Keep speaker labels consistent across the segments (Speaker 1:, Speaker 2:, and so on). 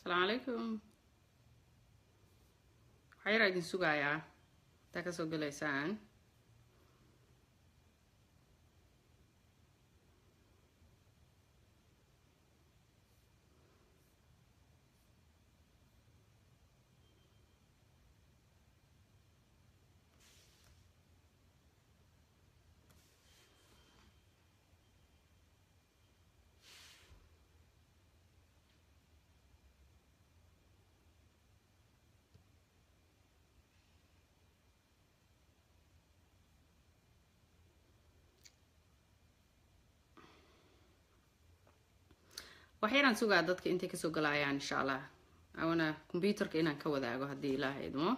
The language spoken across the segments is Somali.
Speaker 1: asalaamu calaykum waxaa yaraa idin sugayaa intaa kasoo gelaysaan waxyaraan sugaa dadka intay kasoo galaayaan insha allah awana combyuterka inaan ka wadaago haddii ilaaha idmo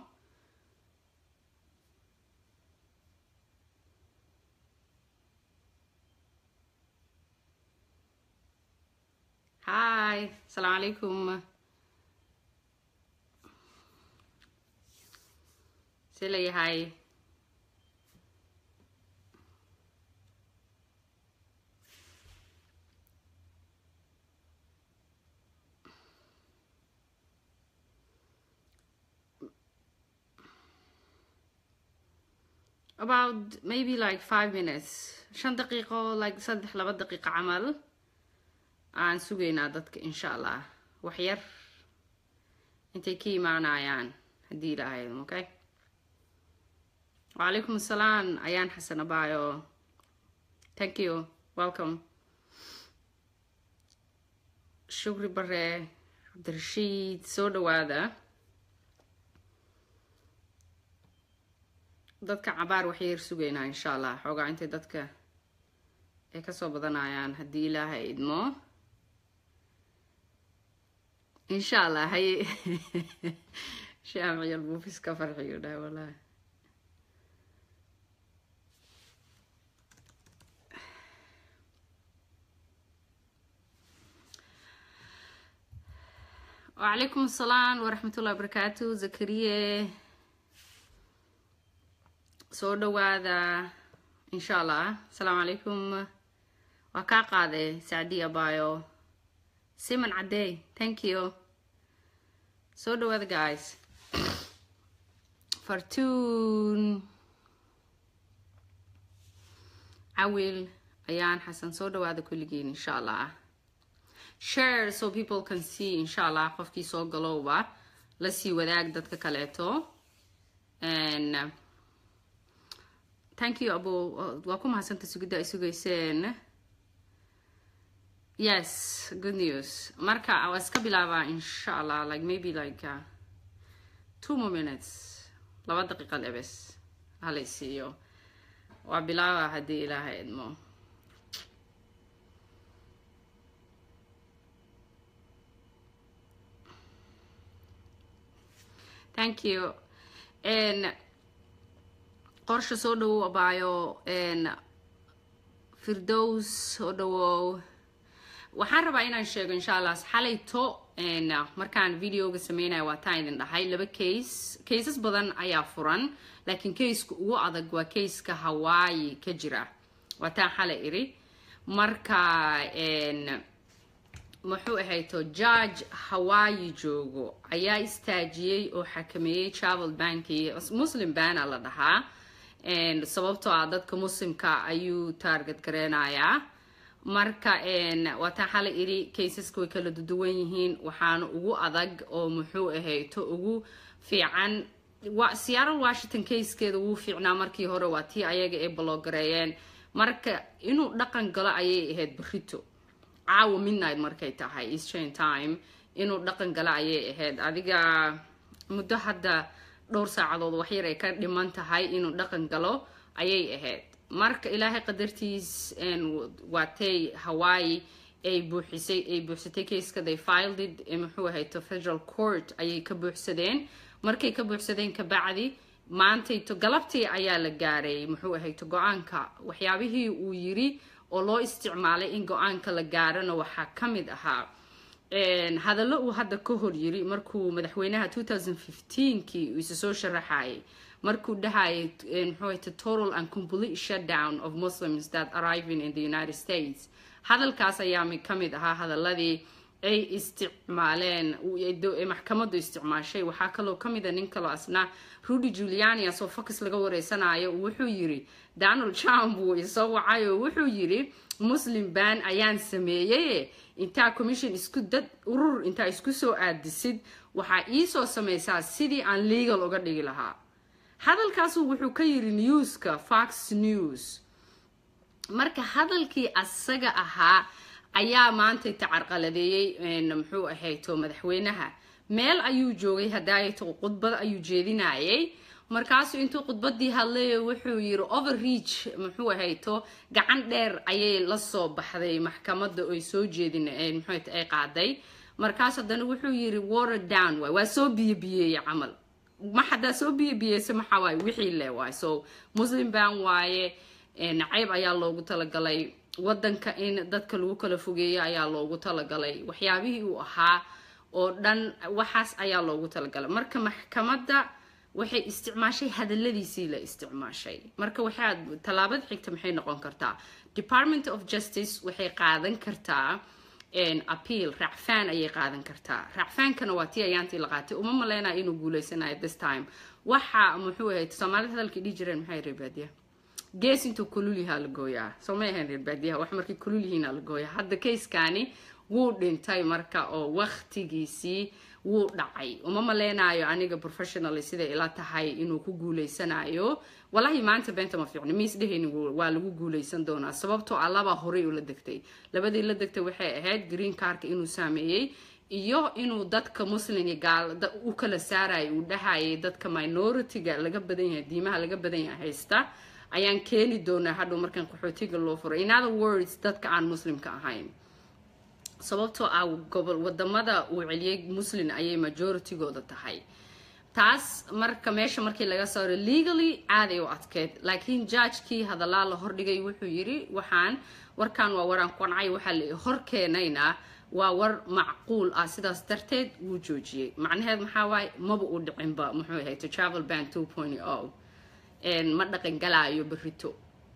Speaker 1: hi asalaamu calaykum see layahay about maybe like five minutes shan daqiiqo like saddex laba daqiiqo camal aan sugaynaa dadka insha allah waxyar intay ka imaanayaan haddii ilaahayd okay wacalaykum asalaam ayaan xasan abayo thank you welcome shukri bare cabdirashiid soo dhawaada dadka cabaar waxyar sugaynaa insha allah xoogaa intay dadka ay kasoo badanayaan haddii ilaaha idmo insha allah haye shaamciyal buufis ka farxiyo dhaha walahi wacalaykum asalaam waraxmatullahi wabarakaatu zakariye soo dhawaada insha allah asalaamu calaykum waa kaa qaaday sacdiya bayo siman caddey thank you soo dhawaada guys fartuun cawil ayaan xasan soo dhawaada kulligiin insha allah share so people can see insha allah qofkii soo galowba la sii wadaag dadka kaleeto and thank you abo waa ku mahadsanta sugidda ay sugayseen yes good news marka waa iska bilaabaa insha allah like maybe like uh, two more minutes laba daqiiqa lebes halay siiyo waa bilaaba haddii ilaaha idmo thank you and qorsha soo dhawow abaayo firdows soo dhawow waxaan rabaa inaan sheego insha allah xalayto markaan videoga sameynaya waa taan idin dhahay laba case cases badan ayaa furan laakiin caseka ugu adag waa caseka hawaii ka jira waa taan xalay iri marka muxuu ahayto judge hawaii joogo ayaa istaajiyey oo xakameeyey travel banki muslim bana la dhahaa sababtoo ah dadka muslimka ayuu taarget gareynayaa marka waataan xalay iri caseska way kala duwan yihiin waxaana ugu adag oo muxuu ahayto ugu fiican seattle washington caskeeda wuu fiicnaa markii hore waa tii ayaga ay baloogareeyeen marka inuu dhaqan galo ayay ahayd barito caawa midnight markay tahay eastern time inuu dhaqan galo ayay ahayd adiga muddo hadda dhowr saacadood waxyar ay ka dhiman tahay inuu dhaqan galo ayay ahayd marka ilaahay qadartiis waatay hawaii ay buuxisay ay buuxsatay caseka they filed it muxuu ahayto federal court ayay ka buuxsadeen markay ka buuxsadeen kabacdi maantayto galabtii ayaa la gaaray muxuu ahayto go-aanka waxyaabihii uu yiri oo loo isticmaalay in go-aanka la gaarana waxaa ka mid ahaa hadallo uu hadda ka hor yiri markuu madaxweynaha kii uu isa soo sharaxayay markuu dhahayay muxuu total and complete shutdown of muslims that arriving in the united states hadalkaas ayaa ka mid ahaa hadaladii ay isticmaaleen maxkamaddu isticmaashay waxaa kaloo ka mida nin kaloo asna rudy juliani asoo focus laga wareysanayo wuxuu yiri donald trump wuu isoo wacay oo wuxuu yiri muslim ban ayaan sameeyey intaa commission isku dad urur intaa isku soo aadisid waxaa iisoo samaysaa sidii aan legal uga dhigi lahaa hadalkaasu wuxuu ka yiri newska fox news marka hadalkii asaga ahaa ayaa maanta tacarqaladeeyey muxuu ahayto madaxweynaha meel ayuu joogay hadaayato khudbad ayuu jeedinayay markaasuu intuu khudbadii hadlay wuxuu yiri overreach muxuu ahayto gacan dheer ayay lasoo baxday maxkamadda oy soo jeedin muxuat ay qaaday markaas haddana wuxuu yiri water down waay waa soo biyobiyeeye camal ma hadaa soo biyobiyeysa maxaa waaye wixii le waay so muslim ban waaye nacayb ayaa loogu talagalay wadanka in dadka lagu kala fogeeyo ayaa loogu talagalay waxyaabihii uu ahaa oo dhan waxaas ayaa loogu talagalay marka maxkamadda waxay isticmaashay hadaladiisii la isticmaashay marka waxaa tallaabada xigta maxay noqon kartaa department of justice waxay qaadan kartaa appeal racfaan ayay qaadan kartaa racfaankana waa tii ayaantii la qaatay uma maleynaya inuu guuleysanayo this time waxa muxuu ahayd soomaalida hadalkii dhihi jireen maxay reebaadiya gees intuu kululyahaa la gooyaa soo may ahayn reer baadiyaha wax markay kulul yihiina la gooyaa hadda kayskani wuu dhintay marka oo waktigiisii wuu dhacay uma maleynayo aniga professionally siday ila tahay inuu ku guuleysanayo walahi maanta beenta ma fiicno miis dhehayni waa lagu guuleysan doonaa sababtoo ah labaa horey ula degtay labadii la degtay waxay ahayd green carka inuu saameeyey iyo inuu dadka muslim iyo gaal u kala saarayay uu dhahayay dadka minority-ga laga badan yahay diimaha laga badan yahay haysta ayaan keeni doonaa hadhow markaan qaxootiga loo furo in other words dadka aan muslimka ahayn sababtoo ah gobol wadamada uu celiyay muslin ayay majoritygooda tahay taas marka meesha markii laga saaro legally aaday u adkeyd laakiin judgekii hadallaa la hordhigay wuxuu yiri waxaan warkan waa waraan qancay waxaa la hor keenaynaa waa war macquul ah sidaas darteed wuu joojiyey macnaheed maxaa waaye maba u dhicinba muxuu ahayd travel ban two point o ma dhaqan galaayo berito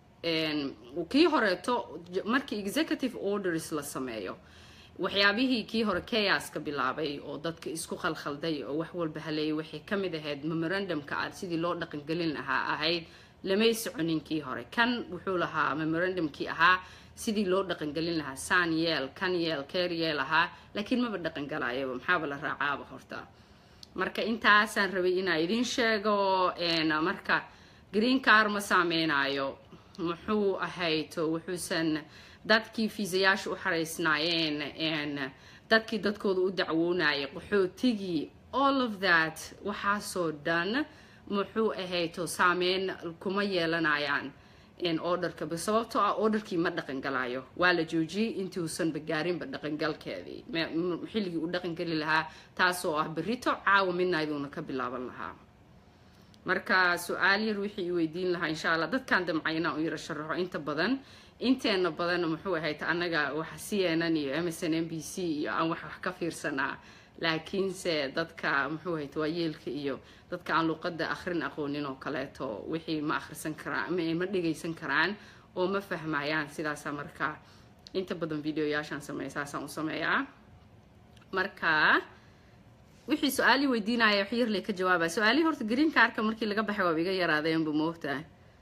Speaker 1: kii horeeto markii executive orders la sameeyo waxyaabihii kii hore chaoska bilaabay oo dadka isku khalkhalday oo wax walba haleeyay waxay ka mid ahayd memorandumka ah sidii loo dhaqangelin lahaa ahayd lamay soconin kii hore kan wuxuu lahaa memorandumkii ahaa sidii loo dhaqangelin lahaa san yeel kan yeel keer yeel ahaa laakiin maba dhaqangalayaba maxaaba la raacaaba horta marka intaasaan rabay inaa idin sheego marka green car ma saameynayo muxuu ahayto wuxuusan dadkii fiisayaasha u xaraysnaayeen dadkii dadkooda u dacwoonayay qaxootigii all of that waxaasoo dhan muxuu ahayto saameyn kuma yeelanayaan orderka sababtoo ah orderkii ma dhaqangalayo waa la joojiyey intuusanba gaarinba dhaqangalkeedii xilligii uu dhaqangeli lahaa taasoo ah berito caawa midnayduuna ka bilaaban lahaa marka su-aal yar wixii i weydiin lahaa insha allah dadkan damcay inaan u yaro sharaxo inta badan inteena badan muxuu ahayd annaga waxa c n n iyo m s n m b c iyo aan wax wax ka fiirsanaa laakiinse dadka muxuu ahayd waa yeelka iyo dadka aan luuqada akhrin aqoonin oo kaleeto wixii ma akhrisan karaan ma dhegaysan karaan oo ma fahmayaan sidaasa marka inta badan videoyaashaan sameeya saasaan u sameeyaa marka wixii su-aalii weydiinaya wax yarley ka jawaabaya su-aalihii horta green carka markii laga baxay waaba iga yaraadeenba moogtahay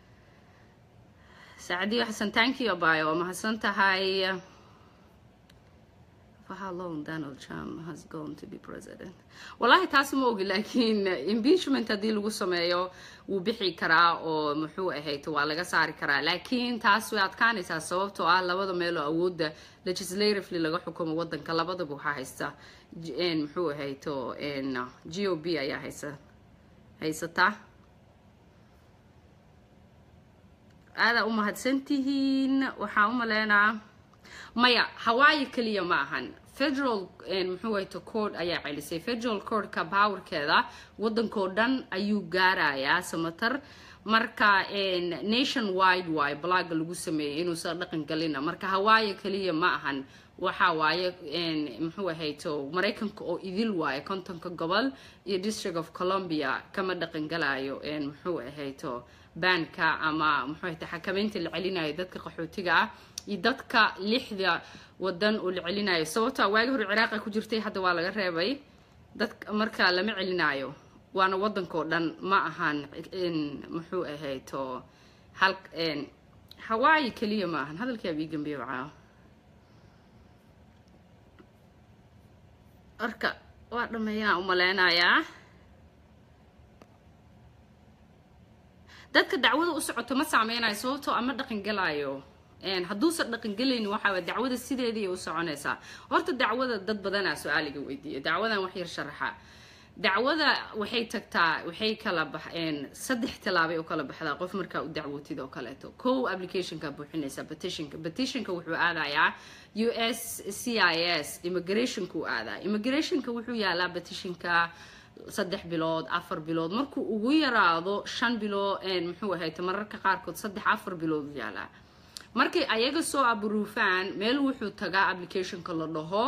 Speaker 1: saacadiyo xasan tanki abayo waa mahadsan tahay for how long donald trump has gone to be president wallahi taas ma ogi laakiin impeachment haddii lagu sameeyo wuu bixi karaa oo muxuu ahayto waa laga saari karaa laakiin taas way adkaanaysaa sababtoo ah labada meeloo awoodda legislatively laga xukumo wadanka labadaba waxaa haysta muxuu ahayto g o b ayaa haysa haysata aadaa u mahadsantihiin waxaa u maleynaa maya hawaayi keliya ma ahan federal muxuu ahayto court ayaa celisay federal courtka powerkeeda wadankoo dhan ayuu gaarayaa samatar marka nation wide waay blogga lagu sameeyey inuusan dhaqan galina marka hawaayi keliya ma ahan waxa waaye muxuu ahayto maraykanka oo idil waaye kontonka gobol iyo district of columbia kama dhaqan galayo muxuu ahayto baanka ama muxuu ahayto xakameynta la celinayo dadka qaxootiga ah iyo dadka lixda wadan oo la celinayo sababta waagi hore ciraaqa ku jirtay hadda waa laga reebay dad marka lama celinaayo waana wadankao dhan ma ahan muxuu ahayto hal hawaayi keliya ma ahan hadalkaa bii gambiye wacaa marka waa dhameeyaan umaleynayaa dadka dacwada u socoto ma saameynayo sababtoo ama dhaqan galaayo hadduusan dhaqangelayni waxaa dacwada sideedii u soconaysaa horta dacwada dad badanaa su-aaliga weydiiya dacwadan wax yar sharaxa dacwada waxay tagtaa waxay kala baxeen saddex tilaabay u kala baxdaa qof markaa u dacwootid oo kaleeto kow applicationka buuxinaysa petitionka petitionka wuxuu aadayaa u s c i s immigrationka u aadaa immigrationka wuxuu yaalaa petitionka saddex bilood afar bilood markuu ugu yaraado shan bilood muxuu ahayta mararka qaarkood saddex afar bilood u yaalaa markay ayaga soo abruufaan meel wuxuu tagaa applicationka la dhaho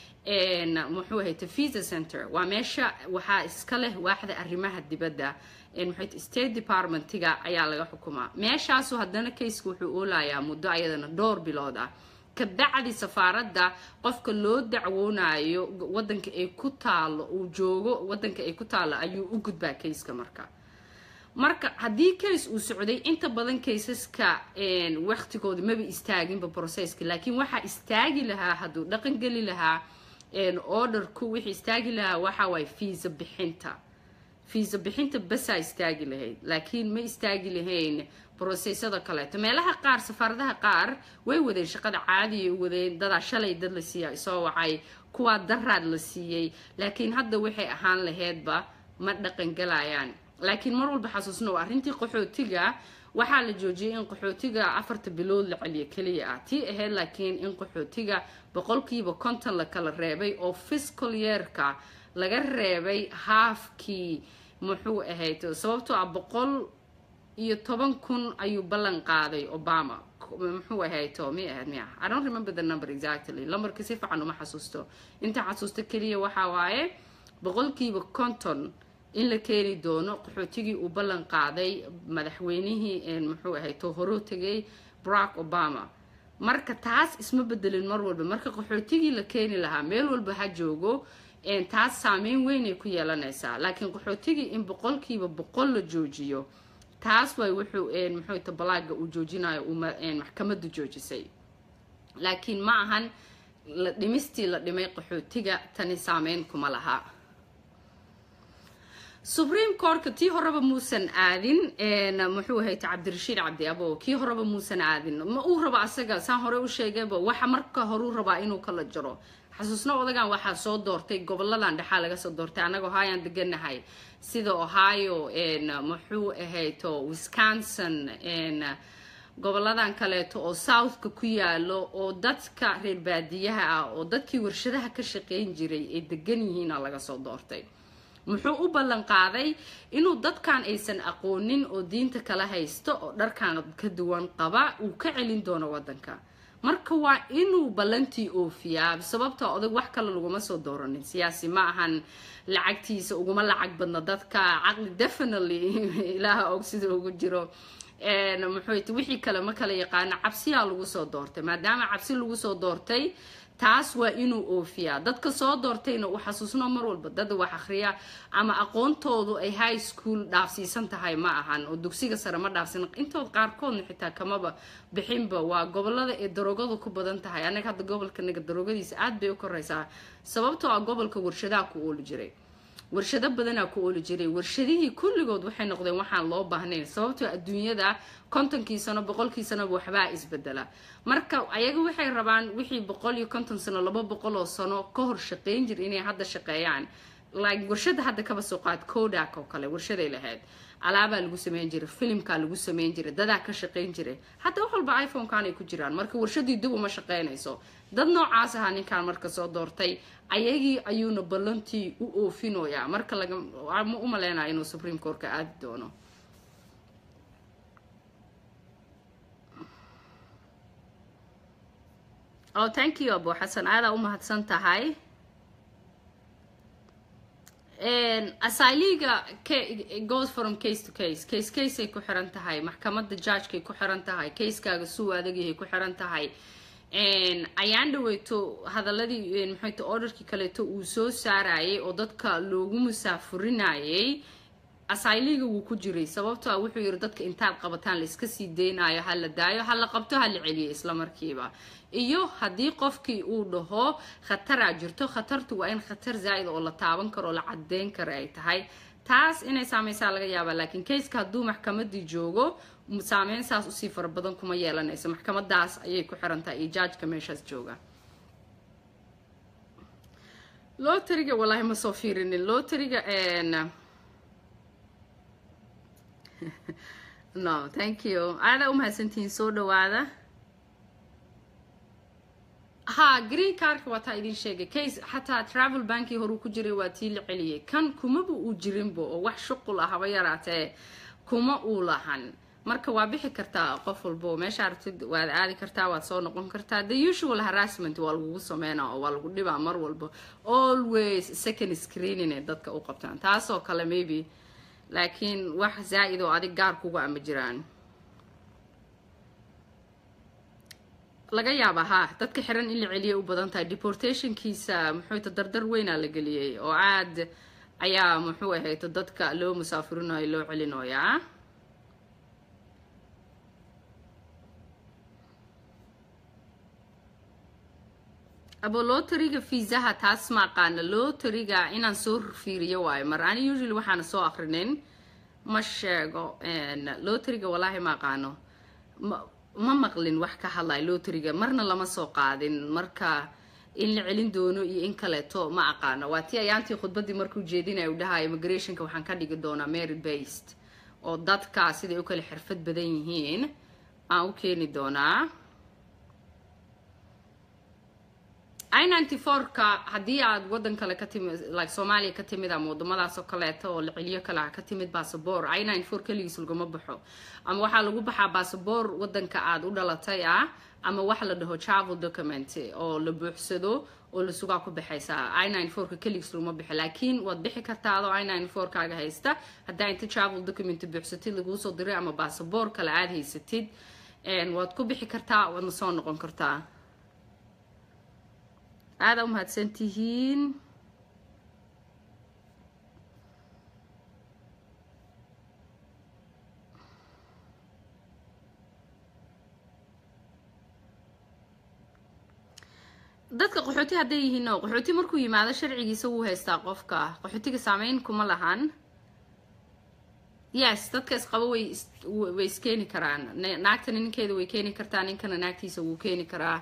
Speaker 1: muxuu ahayta visa center waa meesha waxaa iska leh waaxda arrimaha dibadda muxuu state departmentiga ayaa laga xukumaa meeshaasu haddana kayska wuxuu oolayaa muddo ayadana dhowr bilood ah kabacdi safaaradda qofka loo dacwoonayo wadanka ay ku taalo uu joogo wadanka ay ku taalo ayuu u gudbaa kayska marka marka haddii case uu socday inta badan kaysaska waqtigooda maba istaaginba processka laakiin waxaa istaagi lahaa hadduu dhaqan geli lahaa orderku wixii istaagi lahaa waxa waaye fiisa bixinta fiisa bixinta basaa istaagi lahayd laakiin ma istaagi lahayn brosesada kaleeto meelaha qaar safaaradaha qaar way wadeen shaqada caadiyay wadeen dadaa shalay dad la siiya isoo wacay kuwaa daraad la siiyey laakiin hadda waxay ahaan laheydba ma dhaqan galayaan laakiin mar walba xasuusno arrintii qaxootiga waxaa la joojiyay in qaxootiga afarta bilood la celiyo keliya ah tii ahayd laakiin in qaxootiga boqolkiiba konton la kala reebay oo fiscal yeerka laga reebay haafkii muxuu ahayd sababtoo ah boqol iyo toban kun ayuu ballan qaaday obama muxuu ahayto mi ahayd miya i don't remember the number exactly lambarka si fiican uma xasuusto inta xasuusto keliya waxaa waaye boqolkiiba konton in la keeni doono qaxootigii uu ballan qaaday madaxweynihii muxuu ahayto horuu tegay barack obama marka taas isma bedelin mar walba marka qaxootigii la keeni lahaa meel walba ha joogo taas saameyn weynay ku yeelanaysaa laakiin qaxootigii in boqolkiiba boqol la joojiyo taas way wuxuu muxuu ta balaaga uu joojinayo uu maxkamaddu joojisay laakiin ma ahan la dhimistii la dhimay qaxootiga tani saameyn kuma laha supreme courtka tii horeba muusan aadin muxuu ahayta cabdirashiid cabdi abo kii horeba muusan aadin ma uu rabo asaga saan hore u sheegayba waxa marka horuu rabaa inuu kala jaro xasuusno odagan waxaa soo doortay goboladan dhexaa laga soo doortay annaga ohayaan deganahay sida ohio muxuu ahayto wisconsin goboladan kaleeto oo southka ku yaalo oo dadka reer baadiyaha ah oo dadkii warshadaha ka shaqeyn jiray ay degan yihiina laga soo doortay muxuu u ballan qaaday inuu dadkan aysan aqoonin oo diinta kala haysto oo dharkan ka duwan qaba uu ka celin doono wadanka marka waa inuu ballantii oofiyaa sababta odag wax kale laguma soo dooranin siyaasi ma ahan lacagtiisa uguma lacag badna dadka caqli definitely ilaaha og sida ugu jiro muxuu wixii kale ma kala yaqaano cabsiyaa lagu soo doortay maadaama cabsi lagu soo doortay taas waa inuu oofiyaa dadka soo doortayna uu xasuusno mar walba dad wax akhriya ama aqoontoodu ay high school dhaafsiisan tahay ma ahan oo dugsiga sare ma dhaafsan intood qaarkoodna xitaa kamaba bixinba waa gobolada ee daroogadu ku badan tahay anaga hadda gobolkanaga daroogadiisa aad bay u koraysaa sababtoo ah gobolka warshadaha ku ooli jiray warshado badanaa ku ooli jiray warshadihii kulligood waxay noqdeen waxaan loo baahnayn sababtoo adduunyada kontonkii sano boqolkii sanoba waxbaa isbedela marka ayaga waxay rabaan wixii boqol iyo konton sano laba boqol oo sano ka hor shaqeyn jir inay hadda shaqeeyaan like warshada hadda kaba soo qaad kodak oo kale warshaday lahayd alaabaa lagu sameyn jiray filimkaa lagu sameyn jiray dadaa ka shaqeyn jiray hadda wax walba iphone-kan ay ku jiraan marka warshadii dib uma shaqeynayso dad noocaas ahaa ninkan marka soo doortay ayagii ayuuna ballantii u oofinoyaa marka laga ma u maleynaya inuu supreme courtka aadi doono oh thank you abo xasan aadaa u mahadsan tahay asyliga goes from case to case case caseay ku xiran tahay maxkamadda judgekay ku xiran tahay casekaaga suu adagyahay ku xiran tahay ayaan dhaweyto hadaladii maxayto orderkii kaleeto uu soo saarayay oo dadka loogu musaafurinayay asayliga wuu ku jiray sababto a wuxuu yiri dadka intaad qabataan la iska sii deynayo ha la daayo ha la qabto ha la celiyo isla markiiba iyo haddii qofkii uu dhaho khataraa jirto khatartu waa in khatar zaa'id oo la taaban karo oo la cadeyn karo ay tahay taas inay saameysaa laga yaabaa laakiin kayska hadduu maxkamadii joogo saameyn saas usii fara badan kuma yeelanayso maxkamadaas ayay ku xirantahay iyo jaajka meeshaas jooga lotariga wallaahi ma soo fiirinin lotariga no thank you aadaa umahadsantihiin soo dhawaada ha green carka waa taa idin sheegay case xataa travel bankii horuu ku jiray waa tii la celiyay kan kumaba uu jirinba oo wax shuqul ah haba yaraatee kuma uu lahan marka waa bixi kartaa qof walbo meesha aragtid waad aadi kartaa waad soo noqon kartaa the usual harassment waa lagugu sameynaa oo waa lagu dhibaa mar walba always second screening ee dadka u qabtaan taasoo kale maybe laakiin wax zaa'id oo adig gaar kuga ama jiraan laga yaaba ha dadka xiran in la celiyay u badan tahay deportationkiisa muxuuta dardar weynaa la geliyey oo aad ayaa muxuu ahayto dadka loo musaafurinayo loo celinayaa abo lotariga fiisaha taas ma aqaana lotariga inaan soo fiiriyo waayo mar ani usually waxaana soo akrinin ma sheego lotariga wallaahi ma aqaano ma maqlin wax ka hadlayo lotariga marna lama soo qaadin marka in la celin doono iyo in kaleeto ma aqaano waa tii ayaantii khudbadii markuu jeedinaya u dhahayo immigrationka waxaan ka dhigi doonaa merit based oo dadka siday u kale xirfad badan yihiin aan u keeni doonaa i ninety four-ka haddii aad waddan kale ka timid like soomaaliya ka timid ama waddamadaas oo kaleeto oo la celiyo kale ah ka timid basaboor i ninety four keligiis laguma baxo ama waxaa lagu baxaa basaboor waddanka aad u dhalatay ah ama waxa la dhaho travel document oo la buuxsado oo la sugaa ku baxaysaa i ninety four-ka keligiis laguma baxo laakiin waad bixi kartaa adoo i ninety four-kaaga haysta haddaa inta travel document buuxsatid laguu soo diray ama basaboor kale aad haysatid waad ku bixi kartaa waadna soo noqon kartaa aada u mahadsan tihiin dadka qaxooti hadday yihiin oo qaxooti markuu yimaado sharcigiisa wuu haystaa qofka qaxootiga saameyn kuma lahan yes dadka isqabo way way iskeeni karaan naagtana ninkeeda way keeni kartaa ninkana naagtiisa wuu keeni karaa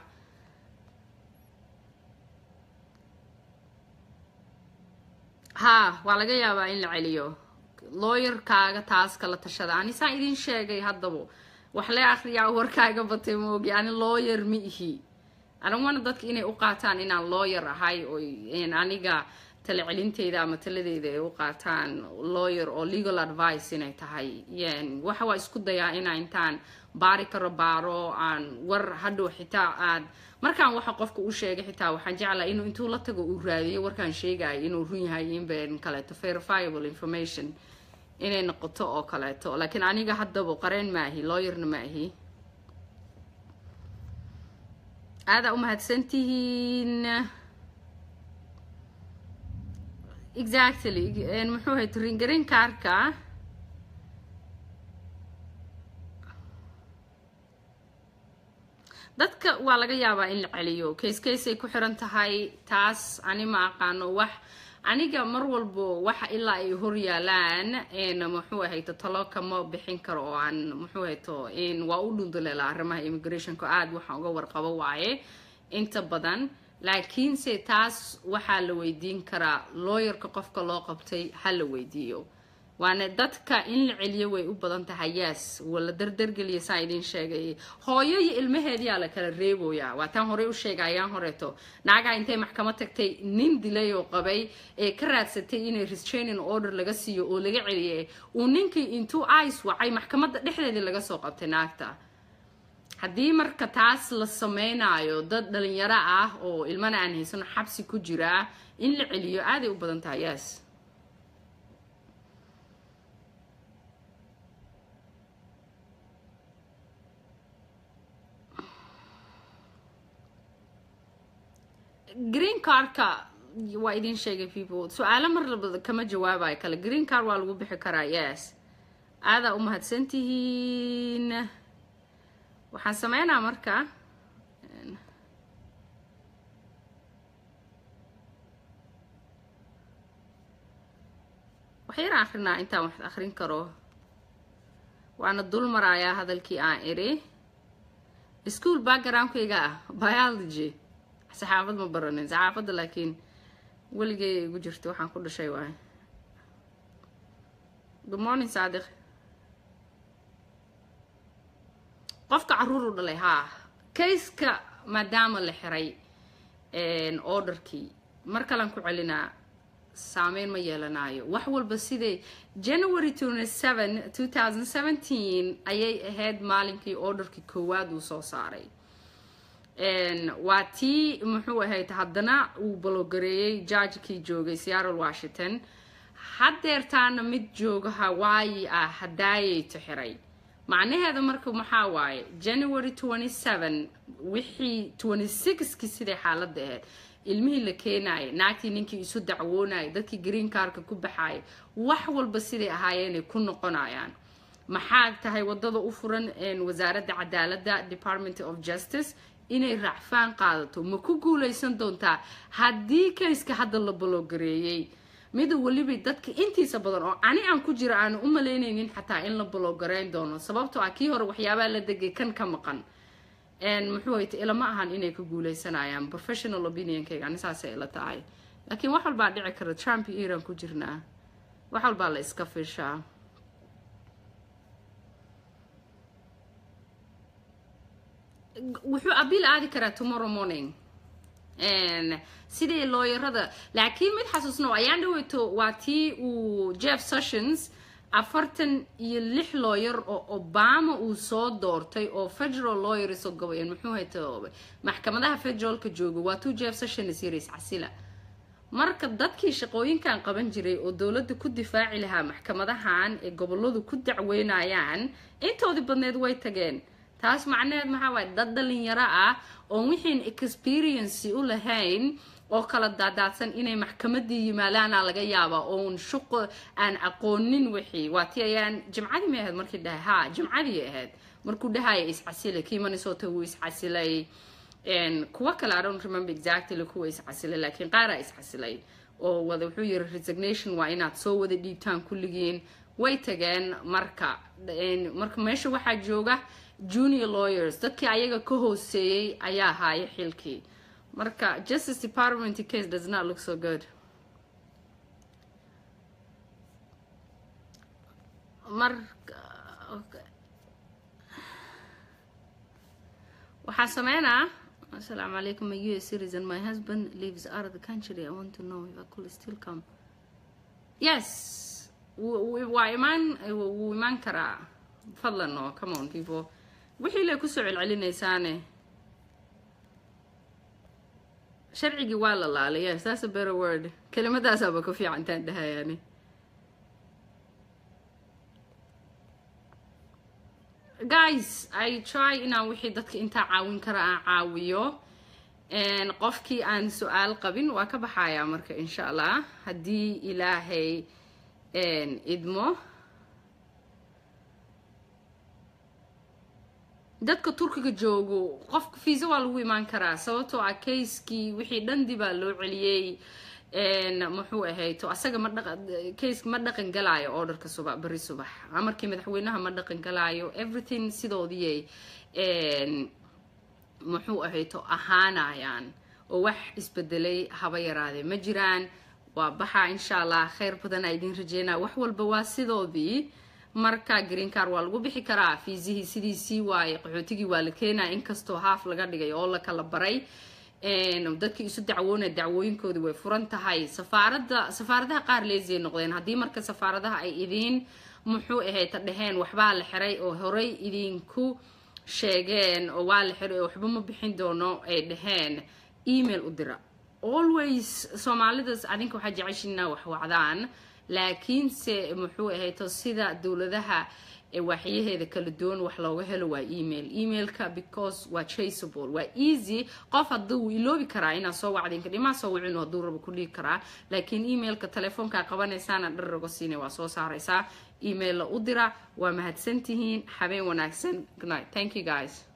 Speaker 1: ha waa laga yaabaa in la celiyo looyarkaaga taas kala tashada ani saan idin sheegay haddaba wax le akriyaa warkaaga batay moogi ani looyar ma ihi anawana dadka inay u qaataan inaan looyar ahay oo aniga tala celinteyda ama taladeeda ay u qaataan lawyer oo legal advice inay tahay waxa waa isku dayaa inaa intaan baari karo baaro aan war hadhow xitaa aad markaan waxa qofka u sheegay xitaa waxaan jeclaa inuu intuu la tago uu raadiyo warkaan sheegayo inuu run yahay inben kaleeto verifiable information inay noqoto oo kaleeto laakiin aniga haddaba qareen maahi lawyerna maahi aadaa u mahadsantihiin exactly muxuu ahay ringarin kaarka dadka waa laga yaabaa in la celiyo case caseay ku xiran tahay taas ani ma aqaano wax aniga mar walbo waxa ilaa ay hor yaalaan muxuu ahayto talo kama bixin karo oo aan muxuu ahayto waa u dhunduleela arrimaha immigrationka aada waxaan uga warqabo waaye inta badan laakiinse taas waxaa la weydiin karaa looyarka qofka loo qabtay ha la weydiiyo waana dadka in la celiyo way u badan tahay yaas wala dardargeliya saa idin sheegay hooyo iyo ilmaheediyaa la kala reeboyaa waa taan horey u sheega ayaan horeeto naagaa intay maxkamad tagtay nin dilay oo qabay ee ka raadsatay inay restraining order laga siiyo oo laga celiyay uu ninkii intuu ice wacay maxkamadda dhexdeedii laga soo qabtay naagta haddii marka taas la sameynaayo dad dhalinyaro ah oo ilmana aan haysano xabsi ku jiraa in la celiyo aaday u badan tahay yaas green cardka waa idin sheegay people su-aalo mar labada kama jawaabayo kale green card waa lagu bixi karaa yes aadaa u mahadsantihiin waxaan sameynaa marka waxyar akrinaa intaan wax akrin karo waana dul marayaa hadalkii aan iri school backgroundkayga ah biology saxaafad ma baranin saxaafadda laakiin weligay igu jirta waxaan ku dhashay waay good morning saadiq qofka caruur u dhalay haa kayska maadaama la xiray orderkii mar kalan ku celinaa saameyn ma yeelanayo wax walba siday january ayay ahayd maalinkii orderkii koowaad uu soo saaray waa tii muxuu ahayd haddana uu balogareeyey jargekii joogay seattle washington haddeertaana mid jooga hawaayi ah hadaayayto xiray macnaheeda marka maxaa waaye january wixii kii siday xaaladda ahayd ilmihii la keenaayay naagtii ninkii isu dacwoonayay dadkii green carka ku baxaayay wax walba siday ahaayeenay ku noqonayaan maxaa tahay wadada u furan wasaaradda cadaaladda department of justice inay racfaan qaadato ma ku guuleysan doontaa haddii kayska hadda la baloogareeyey mida weliba dadka intiisa badan oo ani aan ku jira aanu u malaynaynin xataa in la baloogareyn doono sababtoo ah kii hore waxyaabaa la degay kan ka maqan muxuu hayta ilama ahan inay ka guuleysanayaan professional opinionkayga ani saasay ila tahay laakiin wax walbaa dhici kara trump iyo iran ku jirnaa wax walbaa la iska fiishaa wuxuu abiil aadi karaa tomorrow morning sidii looyarada laakiin mid xasuusno ayaan dhaweyto waa tii uu jeff sessions afartan iyo lix looyar oo obama uu soo doortay oo federal lawyers oo gabayeen muxuu hayta maxkamadaha federaalka jooga waa tuu jeff sessions yaris casila marka dadkii shaqooyinkan qaban jiray oo dowladda ku difaaci lahaa maxkamadahan ee goboladu ku dacweynayaan intoodii badneed way tageen taas macnaheed maxaa waaye dad dhalinyaro ah oon wixiin experiency u lahayn oo kala daadaadsan inay maxkamadii yimaadaana laga yaabaa oon shuqo aan aqoonin wixii waa ti ayaan jimcadii may ahayd markii dhahay ha jimcadii ahayd markuu dhahaya iscasilay kii minnesota wuu iscasilay kuwa kale i don't remember exactly kuwa iscasilay laakiin qaaraa iscasilay oo wada wuxuu yiri resignation waa inaad soo wada dhiibtaan kulligiin way tageen marka marka meesha waxaa jooga junior lawyers dadkii ayaga ka hooseeyey ayaa haaya xilkii marka justice department case does not look so good marka waxaa sameynaa assalaamu calaykum a u s citizen my husband lives out of the country i want to know if i could still come yes waa imaan wuu imaan karaa fadlan oo come on people wixii lay kusoo celcelinaysaane sharcigii waa la laalay yes that's a better word kelimadaasaaba ku fiicantaan dhahayaani guys i try inaan wixii dadka intaa caawin kara aan caawiyo qofkii aan su-aal qabin waa ka baxayaa marka insha allah haddii ilaahay idmo dadka turkiga joogo qofka fiisa waa lagu imaan karaa sababtoo ah kayskii wixii dhandi baa loo celiyey muxuu ahayto asaga ma dhaqa kayska ma dhaqan galaayo orderka subax beri subax amarkii madaxweynaha ma dhaqan galaayo everything sidoodiyay muxuu ahayto ahaanayaan oo wax isbedelay haba yaraadee ma jiraan waa baxaa insha allah kheyr badan aa idin rajeynaa wax walba waa sidoodii marka green car waa lagu bixi karaa fiisihii sidiisii waaye qaxootigii waa la keenaya inkastoo haaf laga dhigay oo la kala baray dadkii isu dacwoonaya dacwooyinkoodii way furan tahay safaarada safaaradaha qaar leesiyay noqdeen haddii marka safaaradaha ay idiin muxuu ahayta dheheen waxbaa la xiray oo horey idinku sheegeen oo waa la xiray oo waxba ma bixin doono ay dheheen email u dira always soomaalidas adinka waxaa jeceshiina wax wacdaan laakiinse muxuu ahayto sida dowladaha ee waaxyaheeda kala duwan wax looga helo waa email emailka because waa traceable waa easy qof hadduu iloobi karaa inaad soo wacdinka dhimaa soo wicin hadduu rabo ku dhigi karaa laakiin emailka telefoonkaa qabanaysaana dharrago siina waa soo saaraysaa email la u dira waa mahadsantihiin habeen wanaagsan good night thank you guys